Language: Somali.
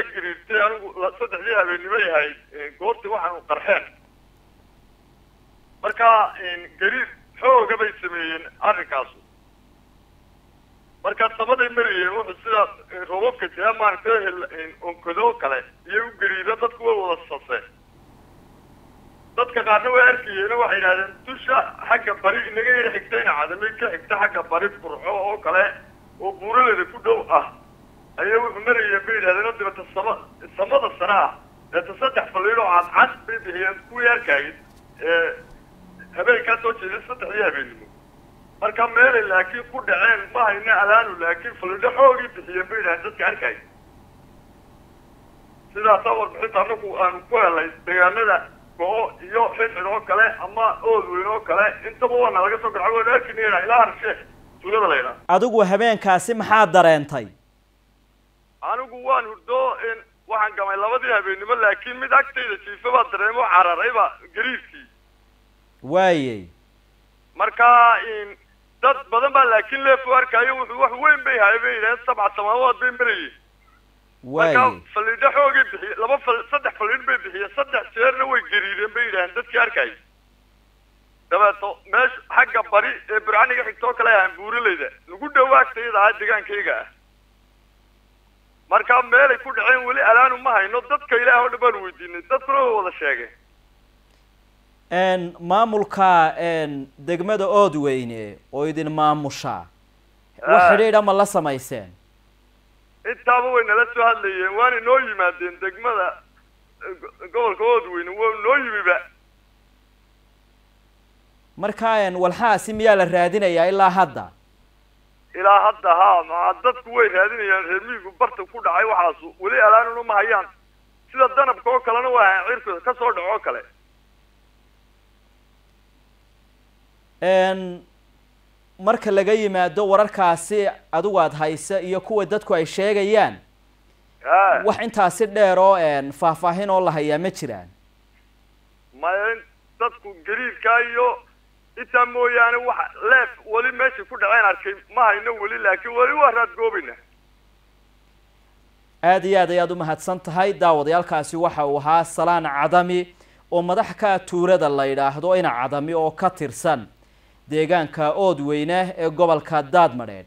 baa gariirtay anigu la- saddexdii habeennimo yahay goortii waxaanu qarxeen marka gariir xooga bay sameeyeen arrinkaasu marka samaday marayeen wuxuu sida roobabka jira maaragtay hel- onkadoo kale iyo u gariiro dadku way wada saseen dadka qaarna way arkayeen waxay yidhahdeen dusha xagga bari inaga yara xigtayna cadamay ka xigta xagga bari burxo oo kale oo buuraleda ku dhow ah ayay wuxuu marayeen bay yidhahdeen oo dibata sama samada sare ah deeta saddex faliid oo cadcad bay bixiyeen kuwii arkayay ee habeenkaa soo jeedeen saddexdii habeennimo marka meelay laakiin ku dhaceen ma hayna alaanu laakiin faliidho xoogii bixiyeen bay yidhahdeen dadka arkayay sidaasaa warbixinta anagu aanu ku helay deegaanada go-o iyo xidxid oo kale ama ood weyn oo kale intaba waana laga soo garca waan arkinayna ilaa harshe tuulada la yidhaha adigu habeenkaasi maxaa dareentay anigu waan hurdo in waxaan gamay labadii habeennimo laakiin mid agtayda jiifa baa dareemo cararayba gariirkii waayey marka in dad badan baa laakiin leefo arkaayo wuxuu wax weyn bay haye bay yidhaheen sabca samaawaad bay marayeen marka waayey faliidho xoogay bixiye laba fal saddex faliidh bay bixiyeen saddex jeerna way gariireen bay yidhaaheen dadkii arkayay dabeeto meesha xagga bari ee burcaniga xigtoo kale ahaan buuraleyda lagu dhawaagtayada ah degaankayga ah marka meelay ku dhaceen weli alaanu ma hayno dadka ilaah oo dhan baanu weydiinay dadkuna way wada sheegeen n maamulka n degmada oodweyne oo idin maamusha wax Ah. xidhiidha ma la samayseen intaaba way nala soo hadlayeen waana noo yimaadeen degmada eh, go- gobolka oodweyne waa noo yimiba marka n walxaasi miyaa la raadinayaa ilaa hadda ilaa hadda haa maa dadku way raadinayaan reer miyigu barta ku dhacay waxaasu weli alaanuna ma hayaan sida danabka oo kalena waa ahaan cirku ka soo dhaco oo kale n marka laga yimaado wararkaasi adigu aad haysa iyo kuwa dadku ay sheegayaan ha wax intaasi dheer oo n faahfaahin oo la hayaa ma jiraan maya in dadku gariirkaa iyo intaa mooyaane wax leef weli meeshay ku dhaceen arkay ma hayno weli laakiin weli waa raadgoobayna aada iyo aad ayaad u mahadsan tahay daawadayaalkaasi waxa uu ahaa salaan cadami oo madax ka tuulada la yidhaahdo ina cadami oo ka tirsan deegaanka oodweyne ee gobolka daadmadheedh